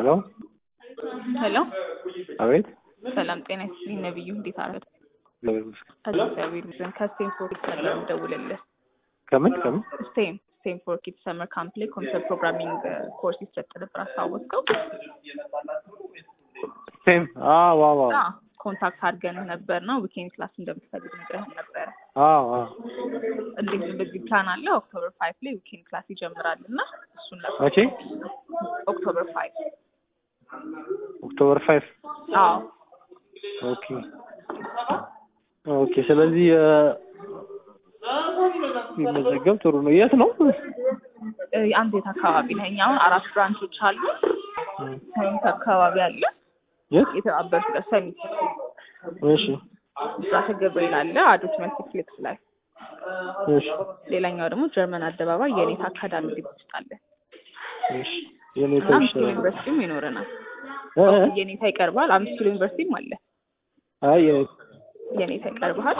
ሄሎ ሄሎ አቤት ሰላም ጤና ይስጥልኝ ነብዩ እንዴት አረፈ እግዚአብሔር ይመስገን። እግዚአብሔር ይመስገን ከስቴም ፎር ኪድስ ነበር የምደውልልህ ከምን ከምን ስቴም ስቴም ፎር ኪድስ ሰመር ካምፕ ላይ ኮምፒውተር ፕሮግራሚንግ ኮርስ ይሰጥ ነበር አስታወስከው ሴም አዎ አዎ አዎ አዎ ኮንታክት አድርገንህ ነበር ነው ዊኬንድ ክላስ እንደምትፈልግ ነግረህን ነበረ አዎ አዎ እንዴት በዚህ ፕላን አለ ኦክቶበር ፋይቭ ላይ ዊኬንድ ክላስ ይጀምራል እና እሱን ነበር መቼ ኦክቶበር ፋይቭ ኦክቶበር ፋይቭ አዎ ኦኬ ኦኬ ስለዚህ እ፣ ቢመዘገብ ጥሩ ነው የት ነው እ፣ አንተ የት አካባቢ ነህ እኛ አሁን አራት ብራንቾች አሉ ሰሚት አካባቢ አለ የት የተባበሩት ጋር ሰሚት እሺ ብስራተ ገብርኤል አለ አዶት መልቲፕሌክስ ላይ እሺ ሌላኛው ደግሞ ጀርመን አደባባይ የኔታ አካዳሚ ግቢ ውስጥ አለ እሺ የኔ እና አምስት ኪሎ ተሽ ዩኒቨርሲቲም ይኖረናል እ እ? የኔታ ይቀርባል አምስት ኪሎ ዩኒቨርሲቲም አለ አይ የኔ የኔታ ይቀርብሃል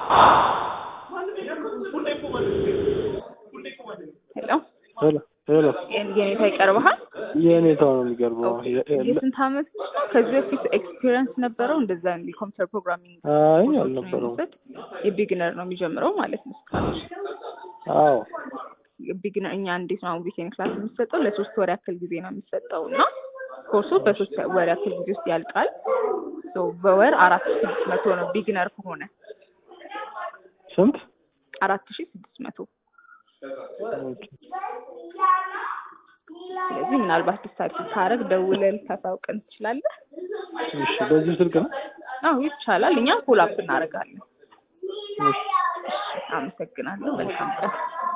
ሄሎ ሄሎ ሄሎ የኔ- የኔታ ይቀርብሃል የኔታው ነው የሚገርመው ኦኬ። የስንት አመት ልጅ ነው ከዚህ በፊት ኤክስፒሪየንስ ነበረው እንደዛ እንዲ ኮምፒውተር ፕሮግራሚንግ አይ አልነበረውም የቢግነር ነው የሚጀምረው ማለት ነው እስካሁን አዎ ቢግነር እኛ እንዴት ነው ዊኬንድ ክላስ የሚሰጠው ለሶስት ወር ያክል ጊዜ ነው የሚሰጠው እና ኮርሱ በሶስት ወር ያክል ጊዜ ውስጥ ያልቃል ሶ በወር አራት ሺ ስድስት መቶ ነው ቢግነር ከሆነ ስንት አራት ሺ ስድስት መቶ ኦኬ ስለዚህ ምናልባት ዲሳይድ ካረግ ደውለህ ልታሳውቀን ትችላለህ እሺ በዚህ ስልክ ነው አዎ ይቻላል እኛም ፎሎ አፕ እናደርጋለን እሺ አመሰግናለሁ መልካም ቀን